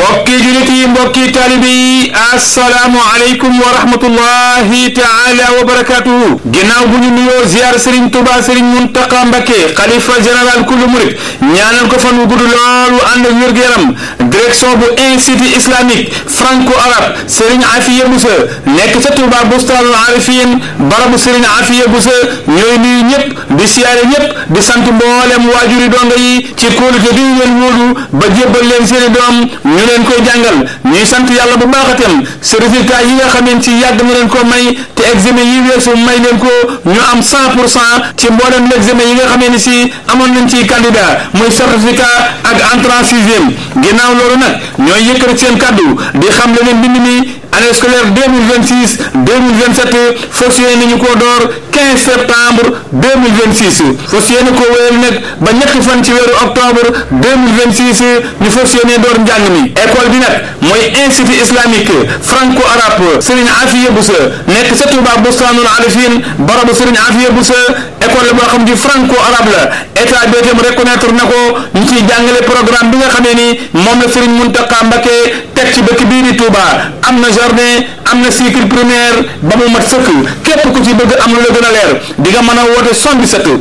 mbokki julit yi mbokki taalibe yi assalaamu aleykum wa rahmatullahi taala wa barakatuhu ginnaaw bu ñu nuyoo ziar Serigne Touba Serigne Mountakha Mbacké xalifa général kullu murit ñaanal ko fan wu gudd loolu ànd ak wér-gu-yaram direction bu institut islamique franco arabe Serigne Afiya Boussa nekk ca Touba Bustaanul Arifin barabu Serigne Afiya Boussa ñooy nuyu ñëpp di siyaare ñëpp di sant mboolem waajuri donga yi ci kóolute bi ñu leen wóolu ba jébbal leen seeni doom ñu leen koy jàngal ñuy sant yàlla bu baax itam si résultat yi nga xameen ci yàgg na leen ko may te examen yi weesu may leen ko ñu am 100 pour cent ci mboolem l'examen yi nga xamee ni si amoon nañ ci candidat muy certificat ak entrée en sixième ginnaaw loolu nag ñooy yëkkati seen kaddu di xam le ne mbind mi année scolaire 2026 2027 fas yéene nañu koo door 15 septembre 2026 fas yéene koo wéyal nag ba ñetti fan ci weeru octobre 2026 ñu fas yéene door njàng mi école bi nag mooy institut islamique franco arabe Serigne Afiya Boussa nekk sa Touba Bustaanul Arifin barabu Serigne Afiya Boussa école la boo xam ci franco arabe la état bi itam reconnaître na ko ñu ciy jàngale programme bi nga xamee ni moom la Serigne Mountakha Mbacké teg ci dëkk bii di Touba am na jardin am na cycle primaire ba mu mat sëkk képp ku ci bëgg am lu la gën a leer di nga mën a woote 77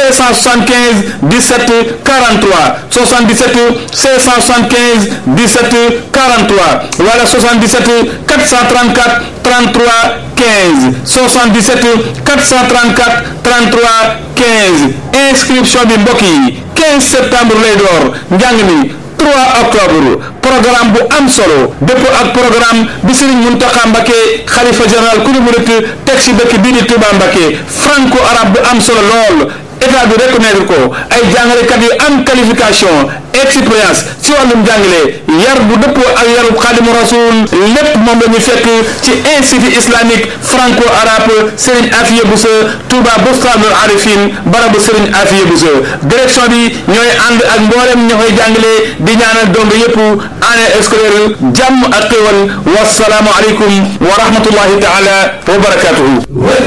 575 17 43 77 575 17 43 wala 77 434 33 15 77 434 33 15 inscription bi mbokk yi 15 septembre lay door njàng mi 3 octobre programme bu am solo dëppoo ak programme bi Serigne Mountakha Mbacké xalifa général ku ñu murit teg ci dëkk bii di Touba Mbacké franco arabe bu am solo lool état bi reconnaître ko ay jàngalekat yu am qualification expérience ci wàllum jàngale yar bu dëppoo ak yaru xaadimu rasul lépp moom la ñu fekk ci institut islamique franco arabe Serigne Afiya Boussa Touba Bustaanul Arifin barabu Serigne Afiya Boussa direction bi ñooy ànd ak mboolem ña koy jàngale di ñaanal dong yëpp année scolaire jàmm ak xéwal wasalaamu aleykum wa rahmatullahi taala wa barakatuhu